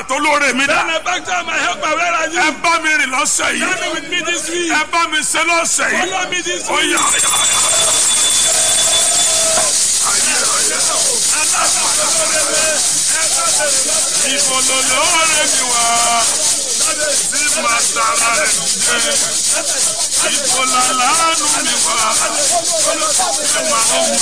àtọlóore mi dá Benefactor and my helper, where are you? ẹ bá mi rìn lọ́sẹ̀ yìí Journey with me this week. ẹ bá mi ṣe lọ́sẹ̀ yìí Follow me this ó week. yá ìbò lolóore mi wá tí màá tara rẹ̀ jẹ́ ìbò làlánú mi wá tí màá ń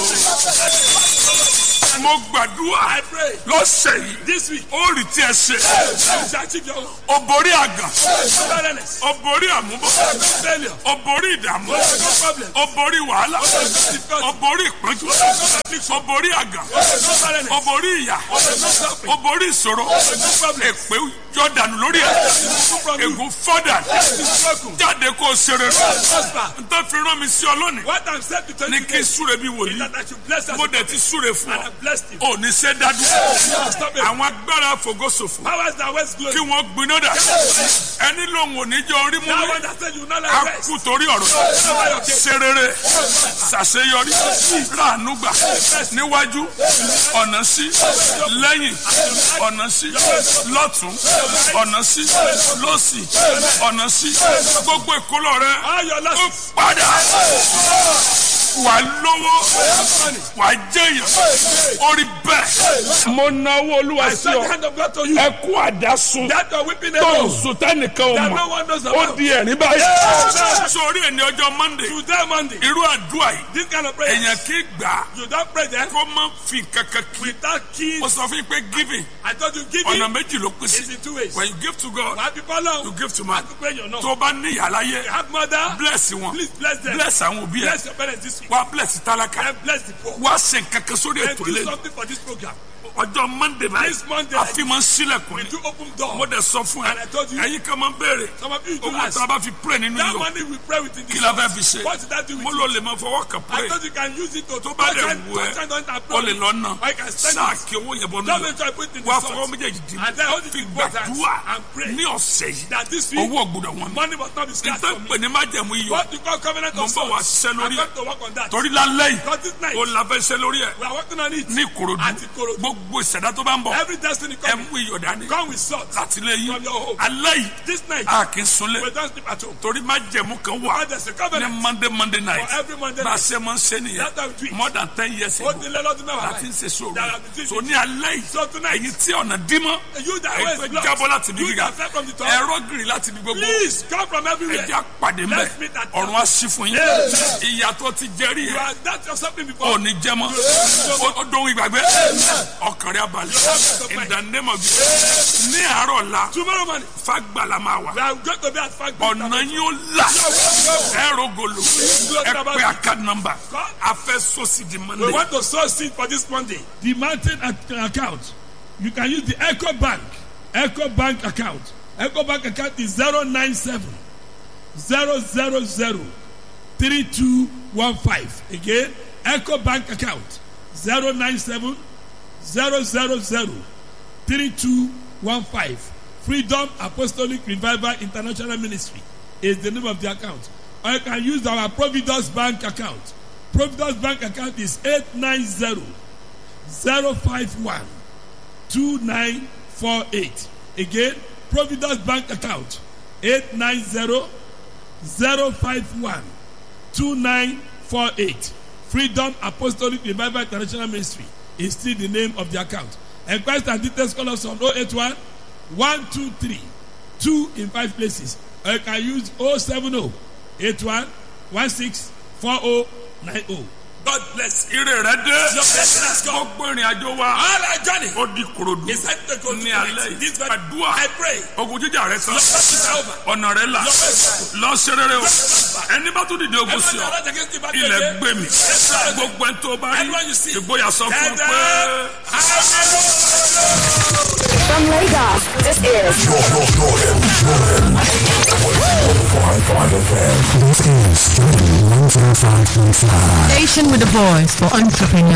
gbòòrò. mo gbàdúrà I pray lọ́sẹ̀ yìí this week. ó rí tí ẹ ṣe You shall achieve your ó borí àgàn barrenness. ó borí àmúbọ̀ No failure. ó borí ìdààmú No problem. ó borí wàhálà No difficulty. ó borí ìpọ́njú No affliction. ó borí àgàn No ó barrenness. borí ìyà No suffering. ó borí ìṣòro No problem. èpè jọdànù lórí ẹ No from you. ègún fọdà It is broken. jáde kó o ṣe rere Prosper. n tó fi rán mi sí ọ lónìí What I'm saying to tell ní you kí n today súre bí is wòlíì that I should bless us. mo dẹ̀ ti súre fún And ọ I blessed him. ò ní ṣe dádú Stop it. àwọn agbára fògósòfò Powers that waste glory. kí wọ́n gbiná dà ẹni lòun ò ní jẹ́ orí mú That mi one that said you will not a like rest. kú torí ọ̀rọ̀ Over your case. ṣe rere ṣàṣeyọrí ráàánú gbà níwájú ọ̀nà sí lẹ́yìn ọ̀nà sí lọ́tún ọ̀nà sí lọ́sì ọ̀nà sí gbogbo ìkólọ rẹ All your ó losses. padà wà lówó wà jẹyàn orí bẹ́ẹ̀. mo náwó olúwa I sí send the ọ hand of God to you. ẹ kú àdásùn That your weeping tó ń alone. sùn tẹnìkan ò That no mọ̀ one knows ó about. di ẹ̀rín báyìí. Yeah. sórí ẹni ọjọ́ monday Today Monday. irú àdúrà yìí This kind of prayer. èèyàn kì í gbà á You don't pray there kó má fi kankan kí. without keys. mo sọ fún yín pé giving I told you ọ̀nà giving méjì ló pín is sí. in two ways. when you give to God Why people alone? you give to man. To pray your no. tó o bá ní ìyá láyé You have mother. bless wọn Please bless them. bless àwọn òbí ẹ Bless your parents this week. wá bless tálákà And bless the poor. wá ṣe nǹkankan sórí And ètò do ilé something for this program. ọjọ́ monday This báyìí Monday, àfihàn sílẹ̀kùn We ni do open mo door. dẹ̀ sọ fún ẹ And I told you- ẹ̀yin kan máa ń béèrè Some of you do owó ask. tá a bá fi pray nínú That yìí money we pray within kí this la fẹ́ house. fi ṣe What did that do with mo you? lò lè máa fọwọ́ kàn I pray thought you can use it to tó bá dẹ̀ touch and- wù ẹ́ touch and don't have o lè problem. lọ nà I can spend sáà it. kí owó yẹn bọ́ Don't nínú make sure I put it in the wá salt. fọwọ́ méjèèjì dì And then hold it fi in both hands gbàdúrà and pray ní ọ̀sẹ̀ yìí that this week owó ọ̀gbọ̀dọ̀ wọn money must not be scarce nítorí for me. pé ní májẹ̀mú iyọ̀ What you call covenant mo of ń bọ̀ wá salt. ṣiṣẹ́ I'm lórí ẹ̀ going to work on that. torí lálẹ́ yìí Because this night o la fẹ́ ṣiṣẹ́ lórí ẹ̀ we are working on it. ní ìkòròdú Àti Ìkòròdú. gbogbo ìṣẹ̀dá tó bá ń bọ̀ Every destiny ẹ coming. mú iyọ̀ dání Come with salt. láti lé yín From your home. alẹ́ yìí This night a kì í sunlé we don't sleep at home. torí májẹ̀mú kan wà But there's a ní covenant monday monday night for every Monday bá a night. ṣe máa ń ṣe nìyẹn That's how we do it. more than ten years Ó ago ti lé lọ́dún mẹ́wàá láti ń báyìí. ṣe sóòrò That have been so ní alẹ́ yìí So tonight, ẹ̀yin tí ọ̀nà dímọ́ you that ẹ̀yin way tó is blocked. jábọ́ láti bí You gíga that fell from the top. ẹ̀rọ gírì láti bí gbogbo Please come from everywhere. ẹ̀jẹ̀ àpàdé mbẹ́ Let's meet at ọ̀run á sí fún yín ìyàtọ̀ ti jẹ́rìí You ẹ̀ are that or something before. ò ní jẹ́ mọ́ Ó- ó dohun ìgbàgbé ọkàn rẹ̀ abalẹ̀ in the name of Jesus ní àárọ̀ la Tomorrow morning, fagbala máa wà we are going to be at Fagbe. ọ̀nà yín ó là ẹ̀rọ gòlò ẹ pé àká nọmba afẹ́ sọ́sì di We monday want to sow seed for this Monday. the mountain ac- account you can use the eco bank eco bank account eco bank account is zero nine seven zero zero zero three two one five again eco bank account zero nine seven zero zero zero three two one five freedom apostolic revival international ministry is the name of the account or you can use our providence bank account providence bank account is eight nine zero zero five one two nine four eight again providence bank account eight nine zero zero five one two nine four eight freedom apostolic revival international ministry is still the name of the account enquest and details call us on oh eight one one two three two in five places or you can use oh seven oh eight one one six four oh nine oh. God bless. ire rẹ dé Your blessing has come. gbogbo ìrìn àjò wa All our journey ó di korodu is set to go to ní alẹ́ tonight. yìí This very àdúrà I pray. ogun jíjà rẹ tán Your blessing is over. ọ̀nà rẹ là Your blessing. lọ ṣe rere o ẹni bá tún dìde ogun sí Everyone ọ that against the battle ilẹ̀ again. gbé mi Yes, sir. gbogbo ẹni tó bá rí Everyone you see. ìgboyà sọ fún un Dada. pé. Hallelujah. From Lagos, this is Jordan, Jordan, Jordan. 105.5 FM. This is Jordan 105.5. Station with the voice for entrepreneurs.